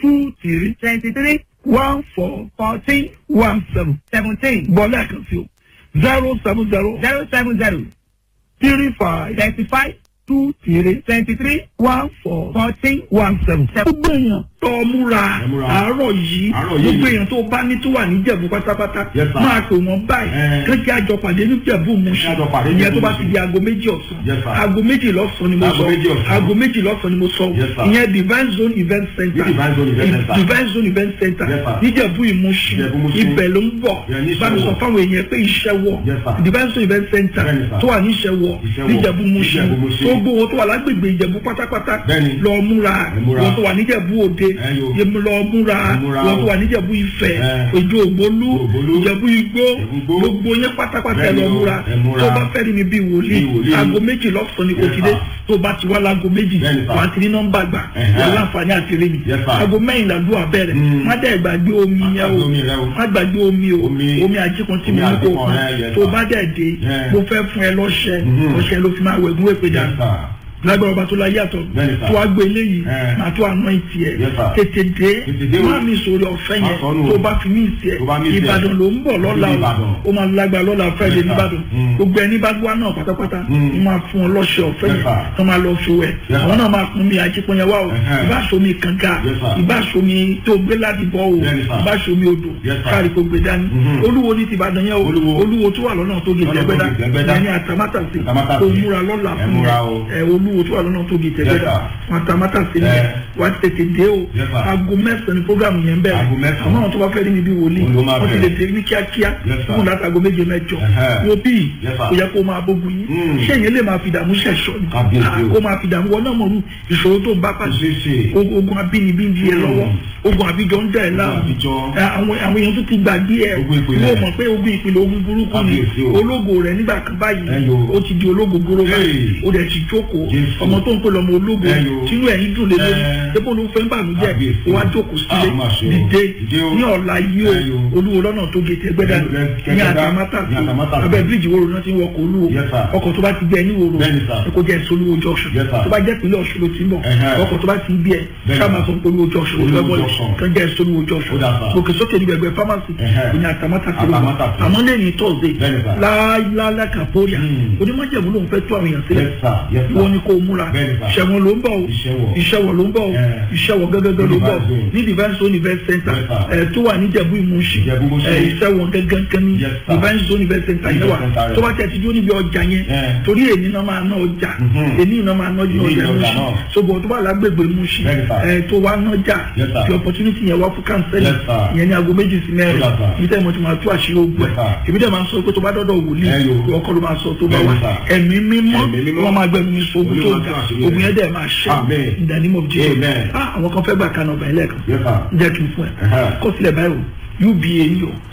two three twenty-three one four fourteen one seven seventeen bọ́lá kan sí o zero seven zero zero seven zero three five thirty-five two three twenty-three one four fourteen one seven. Seven. gbogbo èèyàn tó múra Ẹ múra. àárọ̀ yìí Àárọ̀ yìí. gbogbo èèyàn tó bá ní tó wà ní Ìjẹ̀bú pátápátá Yes, sir. máa pè wọ́n báyìí Ẹ. kéjì àjọ pàdé ní Ìjẹ̀bú Mùṣín Àjọ pàdé ní ìyẹn tó bá Ìjẹ̀bú ti di aago méjì ọ̀sán Yes, sir. aago méjì lọ́sàn ni mo Aago sọ méjì ọ̀sán. aago méjì lọ́sàn ni mo sọ Yes, sir. ìyẹn Divine Zone Event Center Ní Divine Zone Event Center. Divine Zone Event Center Yes, sir. níjẹ̀bú Ìmúṣin Ìjẹ̀bú Ìmúṣin. ibẹ̀ ló ń bọ̀ Yeah, ní bá mi sọ Ìṣẹ́wọ̀. fáwọn èèyàn pé iṣẹ́ wọ̀ Yes, sir. Divine Zone Event Center Bẹ́ẹ̀ni, sir. tó wà ní Ìṣẹ́wọ̀ Ìṣẹ́wọ̀. níjẹ̀bú Ìmúṣin Ìjẹ̀bú Ìmúṣin. tó gbówó tó wà lágbègbè Ìjẹ̀bú pátápátá Bẹ́ẹ̀ni. lọ múra Ẹ múra. wọn tó wà níjẹ̀bú Òde Ẹ yo. yẹmu lọ múra Ẹ múra wọn tó o. wà níjẹ̀bú Ifẹ̀ Ẹ. Òjò Ògbólú Ògbólú. Ìjẹ̀bú Igbó Ìjẹ̀bú Igbó. gbogbo yẹn pátápátá ẹ Bẹ́ẹ̀ni lọ o. múra Ẹ múra. tó bá fẹ́ rí mi bí wòlíì Bí wòlíì. aago méjì lọ́sàn-án ni kò Yes, ti dé sir. tó bá ti wá láago méjì Bẹ́ẹ̀ni, sir. wà á ti ní nọ́mbà gbà Ẹ̀hẹ́. wà á láǹfààní àti rí mi Yes, sir. aago mẹ́rin làdúrà bẹ̀rẹ̀ Mm. má dẹ̀ gbàgbé omi Má yẹn o gbàgbé omi rẹ o. má gbàgbé omi o Omi- omi àjíkan tí omi mo ní kó àjíkan kàn rẹ, yes, tó sir. bá dẹ̀ dé Yeah. mo fẹ́ fún ẹ lọ́ṣẹ Mhm. ọṣẹ ló fi máa wẹ̀gún èpè Yes, dànù sir. lágbára ọba tó la yàtọ̀ Bẹ́ẹ̀ni, sir. tó wá gbé eléyìí Eh. màá tó àná ìtì ẹ̀ Yes, sir. tètè dé Tètè dé o. má mi sórí ọ̀fẹ́ Má yẹn sọnù o. tó bá fi mí ìtì ẹ̀ Tó bá mí ìtì ẹ̀. Ìbàdàn ló ń bọ̀ lọ́la o Ìbàdàn. ó máa lágbára lọ́la Friday Yes, sir. nìbàdàn Mm. gbogbo ẹni bá gbọ́ náà pátápátá Mm. mo máa fún ọ lọ́ṣẹ ọ̀fẹ́ Yes, yẹn sir. tó máa lọ fi wẹ̀ Yes, àwọn sir. náà máa pọn mi àjípọ̀nyẹ wá o Ẹ̀hẹ́. ìbáṣomi kànga Yes, sir. ìbáṣomi tó gbé láti bọ́ o Yes, sir. ìbáṣomi odò Yes, sir. káàrí kò gbé dání Mhm. olúwo ní ti Ìbàdàn yẹn o Olúwo. olúwo tó wà lọ́nà tó gé Lọ́nà tó tẹ́gbẹ́dá gé Tẹ́gbẹ́dá. ẹni àtàmátàsí Àtàmátàsí. kò múra lọ́la Ẹ fún mi múra o. ẹ olúwo tó wà lọ́nà tó gé tẹ́gbẹ́dá sir. àtàmátàsí ni Ẹ. wà á tètè dé o Yes, sir. aago mẹ́sàn-án ni programu yẹn bẹ̀rẹ̀ Aago mẹ́sàn-án. àwọn náà tó bá fẹ́ rí mi bí wòlíì Olú máa wọ́n ti lè bẹ̀rẹ̀. dé ní kíákíá Yes, sir. fún láti aago méje mẹ́jọ Ẹ̀hẹ́. wo bí Yes, sir. kò yẹ kó máa bógun yín Mm. ṣé èyàn lè máa fi dààmú ṣẹ̀ṣọ́ ni Kábíyèsí o. Ah, kó máa fi dààmú wọn náà mọ̀ ní ìṣòro tó ń bá pàṣẹ Ṣeéṣe. ogun ogun abínibí ń di ẹ lọ́wọ́ ogun àbíjọ ń dẹ̀ ẹ́ láàmú àbíjọ. Ẹ, àwọn àwọn èèyàn tó ti gbàgbé ẹ Ogun ìpìlẹ̀. wọ́n mọ̀ pé ogun ìpìlẹ̀ ogun burúkú ni Kábíyèsí o. ológo rẹ̀ nígbà kan báyìí Ẹyọ. ó ti di ológo gbóró báyìí Hey. ó dẹ̀ ti jókòó Jésù. ọmọ tó ń pè lọ́mọ ológo Ẹyọ. tínú ẹ̀yìn dùn lé lórí Ẹ. dépò ló fẹ́ ń bànújẹ́ Kábíyèsí. ó wá jókòó sílé Ah, má ṣe o. dìde Dìde o. ní ọ̀la yìí o Ẹyọ. olúwo lọ́nà tó gé tẹ́gbẹ́dá Ẹ- ẹ- ní Tẹ́gbẹ́dá. àtàmátàsí Ní Àtàmátàsí. abẹ́ bíríìjì wo lóná ti ń wọkọ̀ olúwo Yes, sir. ọkọ̀ tó bá ti gbẹ ní wòrò Bẹ́ẹ̀ni, sir. ẹ kó jẹ́ ìsolúwo junction Yes, sir. tó bá jẹ́ ìpínlẹ̀ ọ̀ṣun ló ti ń bọ̀ Ẹ̀hẹ́. ọkọ̀ tó bá ti ń bí ẹ Bẹ́ẹ̀ni, ká máa sir. sọ pé olúwo junction ló fẹ́ Olúwo bọ́ọ̀lù junction. kan jẹ́ ìsolúwo junction Ó dà, sir. gòkè sókè ní gbẹgbẹ pharmacy Ẹ̀hẹ́. ní àtàmátàsí ló Àtàmátàsí. àmọ́ lẹ́yìn thursday Bẹ́ẹ̀ni, sir. láàlá kàpóríà Hmm. onímọ̀jẹ̀mú ló ń fẹ́ tó àwọn èèyàn sílẹ̀ Yes, sir. Yes, sir. wọ́n ní kó múra Bẹ́ẹ̀ni, sir. ìṣẹ̀wọ̀n ló ń bọ̀ o Ìṣẹ́wọ̀. ìṣẹ̀wọ̀ ló ń bọ̀ o Yeah. ìṣẹ̀wọ̀ gẹ́gẹ́gẹ́ ló ń bọ̀ Divine Zone. ní divine zone event center Yes, sir. ẹ̀ tó wà ní Ìjẹ̀bú Ìmúṣin Ìjẹ̀bú Ìmúṣin. ẹ̀ ìṣẹ̀wọ̀n gẹ́gẹ́ ní Yes, sir. divine zone event center yẹn wà Event center tó bá tẹ̀ ti dúró níbi ọjà yẹn Yeah. torí èyí náà máa ná ọjà Mhm. èyí náà máa ná ọjà Èyí ọjà Ìmúṣin náà. ṣùgbọ́n tó bá lágbègbè Ìmúṣin Bẹ́ẹ̀ni, sir. ẹ̀ tó wá nájà Yes, sir. fi opportunity yẹn wá fún kánsẹ́lì Yes, sir. ìyẹn ní aago méjì sí mẹ́rin Yes, sir. ibi tẹ́ mo ti máa tú àṣírí ogun Yes, ẹ̀ sir. èmi dẹ̀ máa ń sọ pé tó bá dọ́dọ̀ wòlíì Ẹ yo. ọkọ ló máa sọ tó bá Bẹ́ẹ̀ni, wà sir. ẹ̀mí mímọ́ Ẹ̀mí mímọ́. wọ́n máa gbẹ̀mí ní ogun tó Olúwa ga tú àṣírí ogun rẹ̀. yẹn dẹ̀ máa ṣe Amen. in the name of Jesus Amen. ah àwọn kan fẹ́ gbà kan ọba ẹlẹ́ẹ̀kan Yes, sir. jẹ́ kí n fún ẹ Ẹ̀hẹ́. kó sílẹ̀ báyìí o uba ni o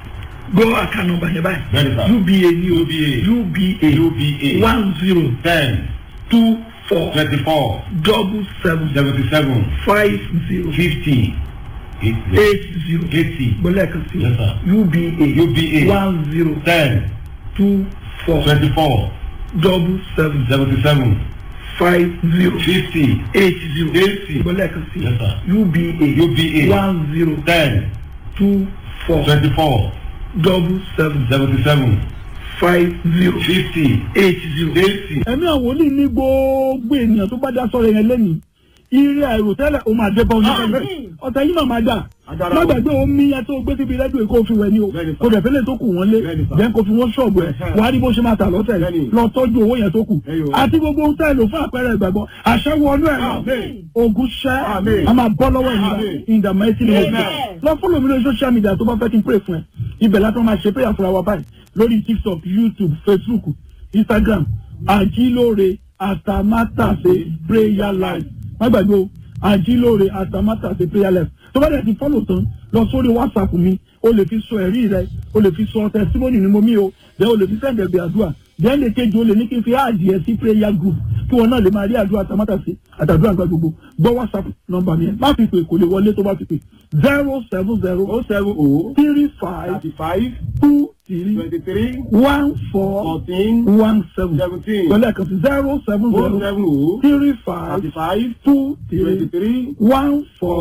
gbọ́ àkànnà ọba yẹn báyìí Bẹ́ẹ̀ni, sir. uba ni o UBA. uba one zero Ten. two four Twenty-four. double seven Seventy-seven. five zero Fifty. Eight. eight zero Eighty. gbọ́lẹ̀ kan sí Yes, sir. uba UBA. one zero Ten. two four Twenty-four. double seven Seventy-seven. five zero Fifty. eight zero Eighty. gbọ́lẹ̀ kan sí Yes, sir. uba UBA. one zero Ten. two four Twenty-four. double seven Seventy-seven. five zero Fifty. eight zero. Eighty. ẹ̀mí àwọn wòlíì ní gbogbo ènìyàn tó bá dá sọ̀rọ̀ yẹn lẹ́yìn ire àìròtẹ́lẹ̀ ó máa dé bá oníkàlẹ̀ ọ̀tẹ̀ yìí máa máa dà Agbára má o. gbàgbé omi yẹn tó gbé síbi rẹ́díò kó fi wẹ̀ ni o Bẹ́ẹ̀ni, sir. kò dẹ̀ fẹ́lẹ̀ tó kù wọ́n lé Bẹ́ẹ̀ni, sir. jẹ́ kó fi wọ́n ṣọ̀bù ẹ̀ Ẹ̀hẹ́. wàá rí bó ṣe máa tà lọ́tẹ̀ Bẹ́ẹ̀ni. lọ tọ́jú owó yẹn tó kù Ẹyọ. àti gbogbo ohun tá ẹ lò fún àpẹẹrẹ ìgbàgbọ́ àṣẹ wọnú ẹ̀ Amen. ogun ṣẹ́ Amen. a máa bọ́ lọ́wọ́ ìnira Amen. in the mighty name of Amen. Jesus lọ fọ́lọ̀ mi lórí social media tó bá fẹ́ kí n pray fún ẹ ibẹ̀ látọ̀ máa ṣe prayer fúnra wa báyìí lórí tiktok youtube facebook instagram àjílóore àtàmátàsé prayer life má gbàgbé o àjílóore àtàmátàsé prayer life tó bá dẹ̀ ti fọ́lọ̀ tán lọ sórí whatsapp mi o lè fi sọ ẹ̀rí rẹ o lè fi sọ testimony ni mo mí o then o lè fi send ẹ̀bẹ̀ àdúrà then lè kejì o lè ní kí n fi áàdì ẹ̀ sí prayer group kí wọn náà lè máa rí àdúrà àtàmátàsé àtàdúrà àgbà gbogbo gbọ́ whatsapp nọ́mbà mi ẹ̀ má fi pè kò lè wọlé tó bá fi pè zero seven zero O seven O. three five Thirty-five. two three Twenty-three. one four Fourteen. one seven Seventeen. pẹ̀lú ẹ̀kan sí zero seven O zero seven O. three five Thirty-five. two three Twenty-three. one four